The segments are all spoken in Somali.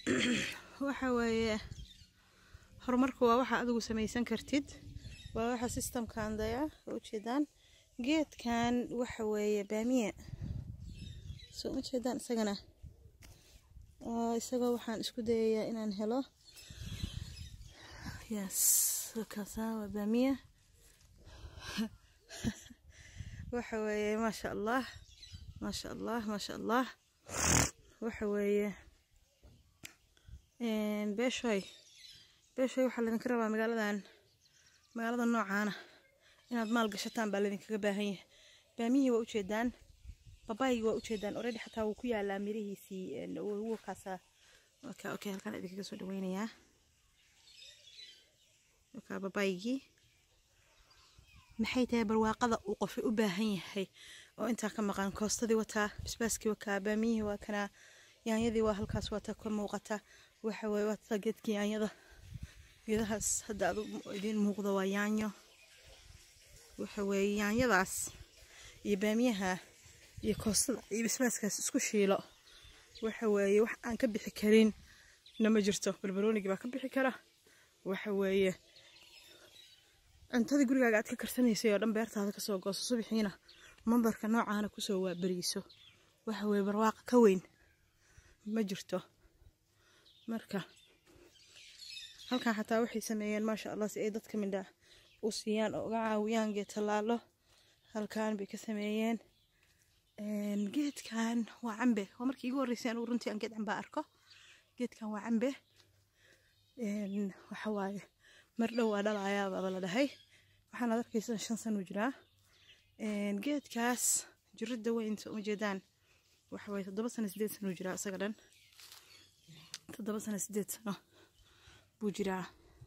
waxa weeye horumarku waa waxa adigu samaysan kartid waa waxa systemkan daya ujeedaan geedkan waxa weeye baamiye soo ma jeedaan isagana isagoo waxaan isku dayayaa inaan helo yes kaasa waa baamiye waxa weeye maasha allah maasha allah maasha allah waxa weeye beeshoy beeshoy waxaa laydinka rabaa magaaladan magaalada noocaana inaad maal gashataan baa laydinkaga baahan yahay baamiyihii waa ujeedaan babaaygi waa ujeedaan already xataa wuu ku yaalaa mirihiisii wukaasa okay okay halkaan idinkaga soo dhaweynayaa wakaa babaygii maxay tahay barwaaqada uu qofay u baahan yahay oo intaa ka maqan koostadii wataa basbaaskii wakaa baamiyihii waa kanaa yaanyadii waa halkaas waata ka muuqata waxa weye waata geedkii yaanyada geedahaas hadda adu idiin muuqdo waa yaanyo waxa weeye yaanyadaas iyo baamiyaha iyo koostada iyo basbaaskaas isku shiilo waxa weeye wax aan ka bixi karin nama jirto barbaroonigii baa ka bixi kara waxa weeye cuntadii gurigaaga aad ka karsanaysay oo dhan beertaada kasoo gooso subixiina mambarka noocaana kusoo waaberiiso waxa weeye barwaaqa ka weyn ma jirto marka halkan xataa waxay sameeyeen maasha allah si ay dadka midha u siiyaan oo uga caawiyaan geed tallaalo halkan bay ka sameeyeen geedkan waa cambe waa markii igu horreysay anugu runtii aan geed cambaa arko geedkan waa cambe waxa waaye mar dhow waa dhalayaa baaba la dhahay waxaan ad arkaysan shan sano jiraa geedkaas jiridda weyn soo ma jeedaan waxa waaye toddoba sano sideed sano jiraa isaga dhan toddoba sano sideed sano buu jiraa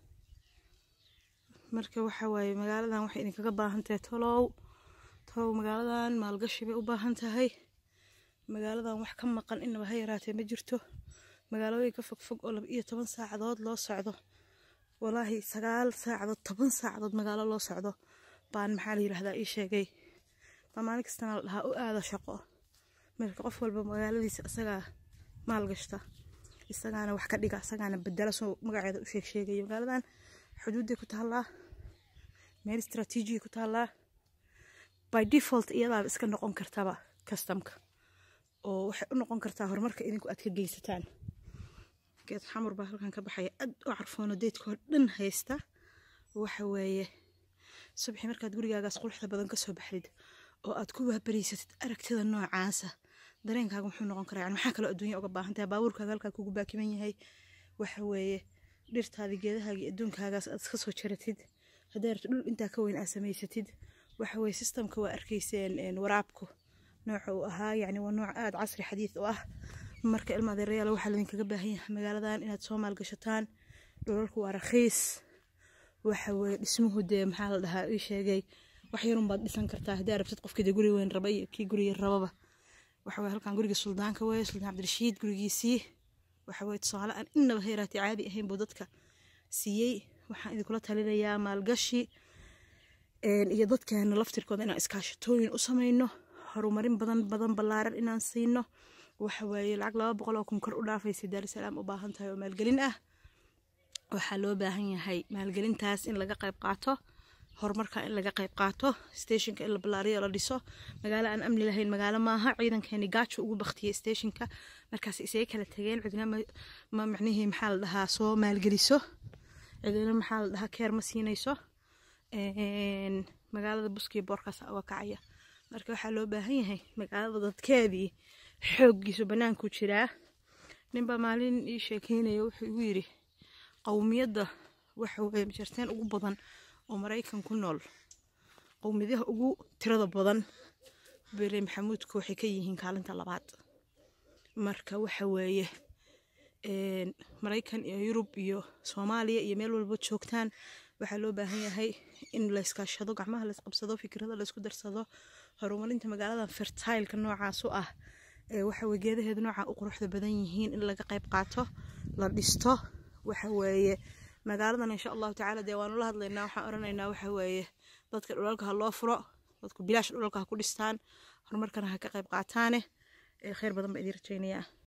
marka waxa waaye magaaladan waxay idinkaga baahan tahay tolow tolow magaaladan maalgashi bay u baahan tahay magaaladan wax ka maqan inaba ha yaraatee ma jirto magaalooyin ka fogfog oo laba iyo toban saacadood loo socdo walaahi sagaal saacadood toban saacadood magaalo loo socdo baan maxaa la yidhahdaa ii sheegay baa maalin kastana la dhahaa u aada shaqo marka qof walba magaaladiisa isagaa maalgashta isagaana wax ka dhiga isagaana bedela soo magaceeda u sheeg sheegaya magaaladan xuduudday ku taallaa meel istraatiijiya ku taallaa by default iyadaaba iska noqon kartaba customka oo waxay u noqon kartaa horumarka idinku aad ka geysataan geed xamur baa halkan ka baxaya aad u carfoono deedkoo dhan haysta waxa weeye subaxii markaad gurigaagaas quruxda badan kasoo baxdid oo aad ku waabariysatid aragtida noocaasa dareenkaaga muxuu noqon karaa yani maxaa kaloo adduunya uga baahan tahay baabuurkaaga halkaa kugu baakiman yahay waxa weeye dhirtaadii geedahaagii adduunkaagaas aad iska soo jaratid hadday rabto dhul intaa ka weyn aad samaysatid waxa weeye systemka waa arkayseen waraabku nooca uu ahaa yacni waa nooc aada casri xadiid u ah marka ilma adeerayaal waxaa laydinkaga baahan yahay magaaladan inaad soo maalgashataan dhulalku waa rakhiis waxa weeye dhismuhu dee maxaa la dhahaa ii sheegay wax yarun baad dhisan kartaa haddii rabtid qofkii dee guri weyn raba iyo kii guri yar rababa waxa weye halkan guriga suldaanka weeye suldaan cabdirashiid gurigiisii waxa weye tusaale aan innaba heeraati caadi ahayn buu dadka siiyey waxaan idinkula talinayaa maalgashi iyo dadkeena laftirkooda inaan iskaashatooyin u samayno horumarin badan badan ballaaran inaan siino waxa weeye lacag laba boqol oo kun kor u dhaafaysa daarusalaam u baahan tahay oo maalgelin ah waxaa loo baahan yahay maalgelintaas in laga qayb qaato horumarka in laga qayb qaato stationka in la ballaariyo la dhiso magaalo aan amni lahayn magaalo maaha ciidankeeni gaajo ugu baktiyey stationka markaas isaga kala tageen cidna ma macnihii maxaa la dhahaa soo maalgeliso cidina maxaa la dhahaa keer ma siinayso magaalada buskiyo boorkaas uga kacaya marka waxaa loo baahan yahay magaalada dadkeedii xooggiisu banaanku jiraa ninbaa maalin ii sheekeynaya wuxuu igu yidhi qowmiyadda waxa weye majarteen ugu badan oo maraykan ku nool qowmiyadaha ugu tirada badan bere maxamuudku waxay ka yihiin kaalinta labaad marka waxa weeye maraykan iyo yurub iyo soomaaliya iyo meel walba joogtaan waxaa loo baahan yahay in layskaashado gacmaha laysqabsado fikrada laysku darsado horumarinta magaaladan fertileka noocaas u ah waxa weye geedaheedu nooca u quruxda badan yihiin in laga qayb qaato la dhisto waxa weeye magaaladan insha allahu tacaala dee waanu la hadlaynaa waxaan oranaynaa waxa weeye dadka dhulalka ha loo furo dadku bilaash dhulalka ha ku dhistaan horumarkana ha ka qayb qaataane kheyr badan baa idiin rajaynayaa